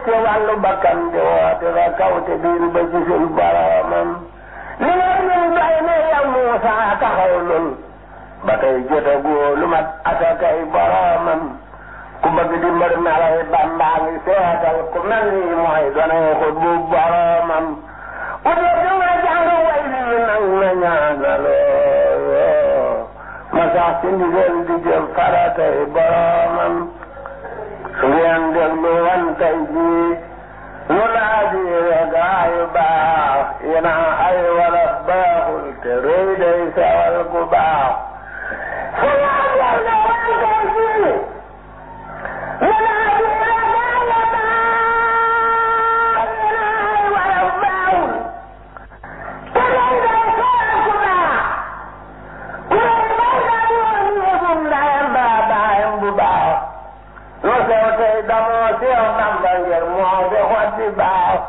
ci wàllu bakkan di woote fa kaw te biir ba gisul boromam li nga ñun doy ne yow Muusa taxaw lul ba tey jotagoo lu mat asakay boromam ku bëgg di mbër melay Bàmbaa ngi seetal ku mel ni mooy donay xut bu boromam u dee du nga jàng way lii nag na ñaanaloo ma sax ci ndigal di jëf faratay boromam su ngeen déglu wan tey jii lu laa diire gaayu baax yéena ay wala baaxul te rëy day sawal ku baax su ngeen déglu wan tey jii lu laa diire gaayu baax yéena ay wala baaxul te rëy day sawal ku baax ku rëy day sawal yëfum ndayam baa baayam bu baax lu sew tey damoo sew Bamba ngir moo fi xotti baax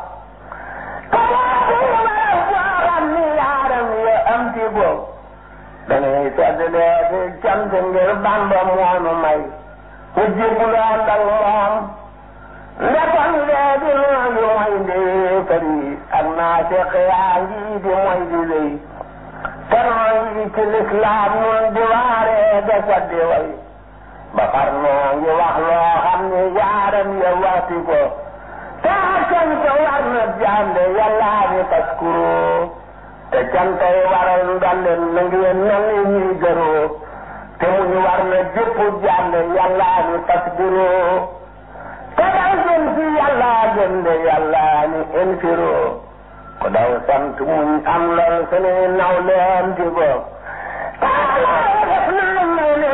kamaa fi wala foo xam ni yaaram ya am ci bopp dañuy sedd lee fi cant ngir Bamba moonu may mu jibuloo ndal moom ndekon lee di noo ngi moy di fari ak naa seq yaa ngi di moy di lëy te noo ngi ci lislaam nun di waaree de saddi way ba far noo ngi wax loo xam ne yaaram ya waxti ko te cant war na jàmbe yàllaa ni taskuro te cantay waral ndolleen na ngeen mel ni ñuy gëroo te muñ war na jëpp jàmbe yàllaa ni tasbiro te daw gën fi yàllaa gën de yàllaa ni infiro ko daw sant muñ am lool sunu naw leen di ko taala def naa may ne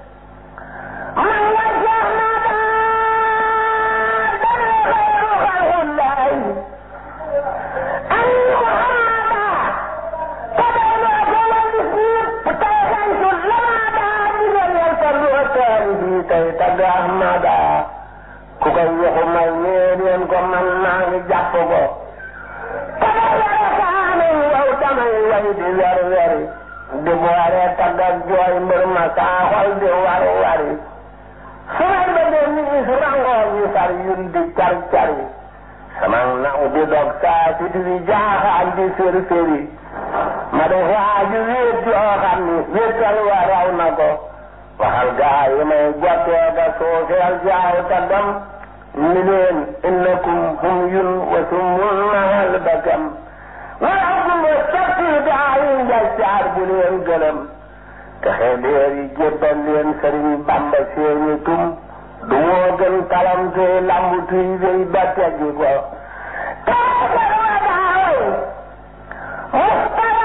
man nga jeex naa daal dana xayru xalqullahi an muhammada te day loo ko wan di siip tey xantu lamada digal yal ko loo teen bi tey tagg ahmada ku koy waxu may nee leen ko man maa ngi jàpp ko te day yore kaanu yow damay way di wer weri di boore tagg ak jooy mbër ma saa xol di war wari su may bëggee nii su rangoo ñu sar yun di car cari sama naw di dog saa si di jaaxaan di fér féri ma def waaju wéet joo xam ni wéetal wa raw na ko waxal gaa yi may jottee da suufeel jaaw ta dem ni leen innakum hum yun wa summul mahal bakam wala gumba sotti gaa yi njaccaar bu leen gëlëm texe leer yi jébbal leen sëriñ bamba seeni tum du moo gën talam te lambu tuy wéy ba teggi ko taakar wa daaway mustara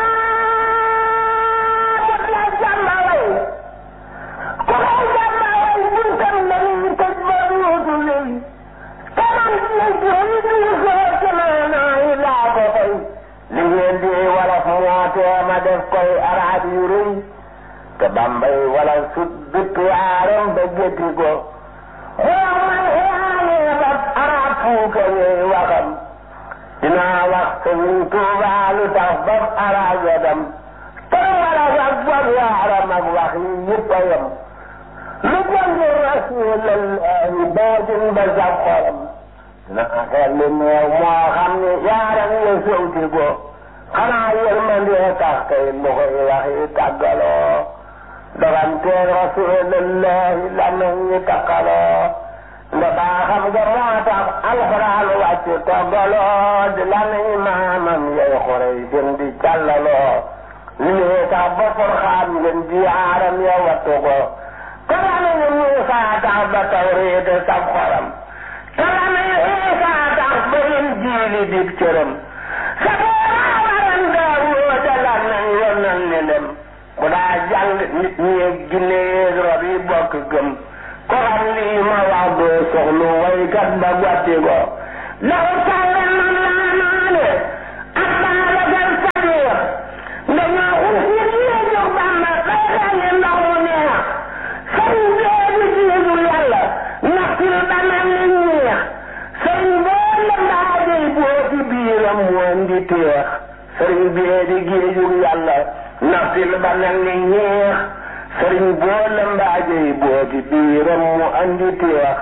def la jàmba way ku koy jàmba way buntam lañuy tëj ba duutu lëy taman ci jëy du soo ci maanaa yi laa ko fay li ngeen di wolof moo tee ma def koy araab yu rëy te bambay wala sut bitt yaaram ba gétti ko moo man xiyaanee ba arab fuuka yee waxam dinaa wax sëriñ Tuubaa lu tax ba arab wedam te wala sax bob yaaram ak wax yi yëpp a yem lu jënd rasuulallahi baajin ba sax xolam dinaa xel li neew moo xam ne yaaram ya sewti ko xanaa yërmandee tax kay lu koy wax yi tàggaloo doganteeg rasulillahi lanañ ñi takkaloo nda baaxam nga moo tax alxuraan wàcc toggaloo di lanañ maamam yay xorey seen di càllaloo li lee tax ba furxaan ngeen di yaaram ya wattu ko te lanañ Muusa tax ba tawreet sab xoram te lanañ Iisa tax ba Injiili dib cëram sa booraa waran Daawuda da lanañ yonal ni lem bu daa jàng nit ñi ak ginne yeeg rab yi bokk gëm ko xam lii ma wax doo soxlu waykat ba gotti ko law sàlle man laa naane ak baalagal sadiq dañoo xus nit ñi jox bàmba bay xelli ndox mu neex sëriñ bee di jiitu yàlla naxtil ba mel ni ñeex sëriñ boo la mbaajey boo ci biiram mu andi teex sëriñ bee di géejug yàlla naxtil ba mel ni ñeex sëriñ boo la mbaajey boo ci biiram mu andi teex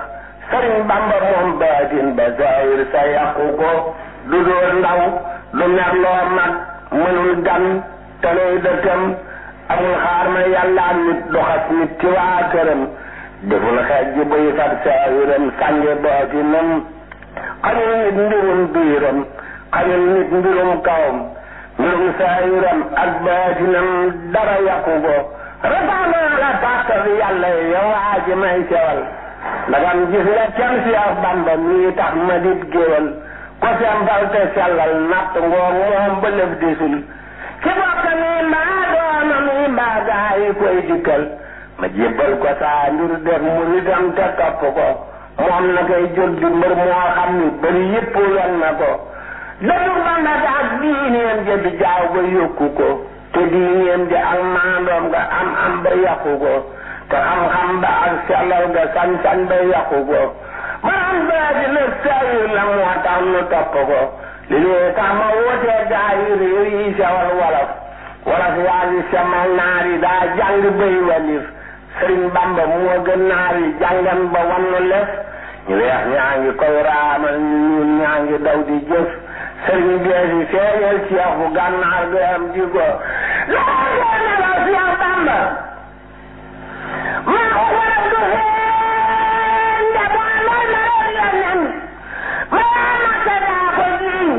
sëriñ bamba moom baatin ba saayir sa yàqu ko du dóor ndaw du merloo mag mënul gan tanay dëkkam amul xaar ma yàlla nit doxas nit ci waa këram deful xeej ji buy fat saayiram sànge baatinam xañul nit mbirum biiram xañul nit mbirum kawam mbirum saayiram ak baatinam dara yàqu ko rafaanaa la tàkk yàlla yow waa ji may sewal ndagam gis nga cam si ak bamba mii tax ma dit géwal ko sembal te sellal natt ngoo moom ba lëf disul ki bokk nii mbaa doona mii mbaa gaa yi koy dikkal ma jébbal ko saa mbir def mu nitam te topp ko moom na koy jóg di mbër moo xam ni bari yëpp wen na ko dëddu bamba ak diineem ja di jaaw ba yokku ko te diineem ja ak maandoom nga am am ba yàqu ko te xam-xam ba ak sellal ga sañ-sañ ba yàqu ko maanaam baa di na sayir la moo tax nu topp ko li lee tax ma wotee gaa yi réew yi sewal wolof wolof yaa ngi semal naar yi daa jàng bay walif sëriñ bamba moo gën naar yi jàngan ba wannu lef ñu weex ñaa ngi koy raamal ñu ñuul ñaa ngi daw di jëf sëriñ bee fi feeñal ceex bu gànnaar ga am di ko laa la Seex Bamba